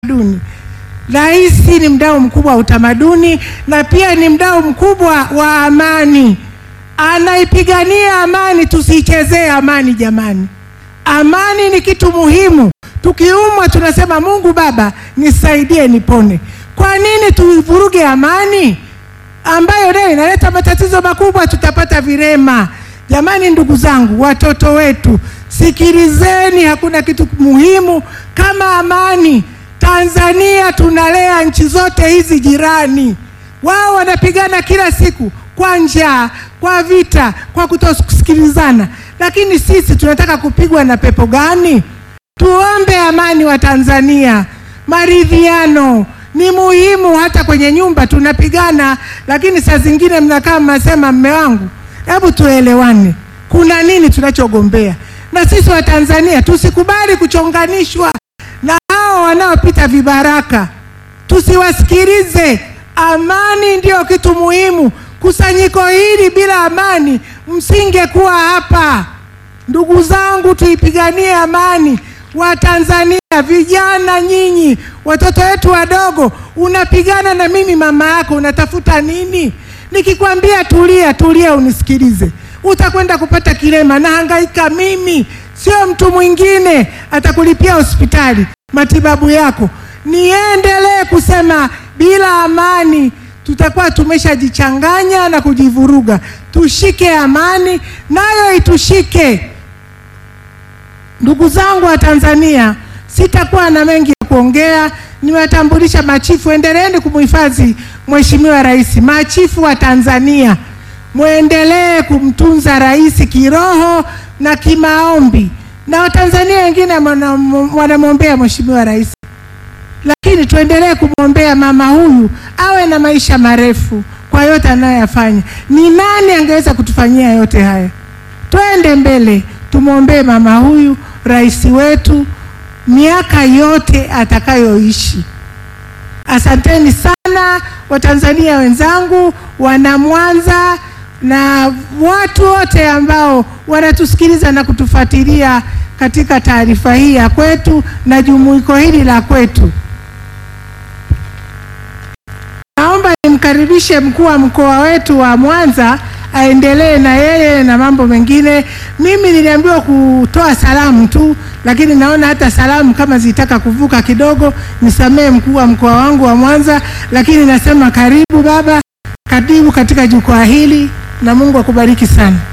utamaduni. Rais ni mdau mkubwa wa utamaduni na pia ni mdau mkubwa wa amani, anaipigania amani. Tusiichezee amani jamani, amani ni kitu muhimu. Tukiumwa tunasema Mungu Baba nisaidie nipone. Kwa nini tuivuruge amani ambayo leo inaleta matatizo makubwa? Tutapata virema. Jamani, ndugu zangu, watoto wetu, sikilizeni, hakuna kitu muhimu kama amani. Tanzania tunalea nchi zote hizi jirani, wao wanapigana kila siku kwa njaa, kwa vita, kwa kutosikilizana, lakini sisi tunataka kupigwa na pepo gani? Tuombe amani wa Tanzania, maridhiano ni muhimu. Hata kwenye nyumba tunapigana, lakini saa zingine mnakaa mnasema, mme wangu, hebu tuelewane, kuna nini tunachogombea? Na sisi wa Tanzania tusikubali kuchonganishwa na hao wanaopita vibaraka, tusiwasikilize. Amani ndio kitu muhimu. Kusanyiko hili bila amani msingekuwa hapa. Ndugu zangu, tuipiganie amani. Watanzania vijana, nyinyi watoto wetu wadogo, unapigana na mimi mama yako, unatafuta nini? Nikikwambia tulia, tulia, unisikilize, utakwenda kupata kilema. Nahangaika mimi, sio mtu mwingine atakulipia hospitali matibabu yako. Niendelee kusema bila amani tutakuwa tumeshajichanganya na kujivuruga. Tushike amani, nayo itushike. Ndugu zangu wa Tanzania, sitakuwa na mengi ya kuongea. Nimewatambulisha machifu, endeleeni kumhifadhi Mheshimiwa Rais. Machifu wa Tanzania, mwendelee kumtunza rais kiroho na kimaombi, na Watanzania wengine wanamwombea Mheshimiwa Rais, lakini tuendelee kumwombea mama huyu awe na maisha marefu kwa yote anayoyafanya. Ni nani angeweza kutufanyia yote haya? Twende mbele, tumwombee mama huyu rais wetu miaka yote atakayoishi. Asanteni sana Watanzania wenzangu, wana Mwanza na watu wote ambao wanatusikiliza na kutufuatilia katika taarifa hii ya kwetu na jumuiko hili la kwetu. Naomba nimkaribishe mkuu wa mkoa wetu wa Mwanza aendelee na yeye na mambo mengine. Mimi niliambiwa kutoa salamu tu, lakini naona hata salamu kama zitaka kuvuka kidogo, nisamee mkuu wa mkoa wangu wa Mwanza, lakini nasema karibu baba, karibu katika jukwaa hili na Mungu akubariki sana.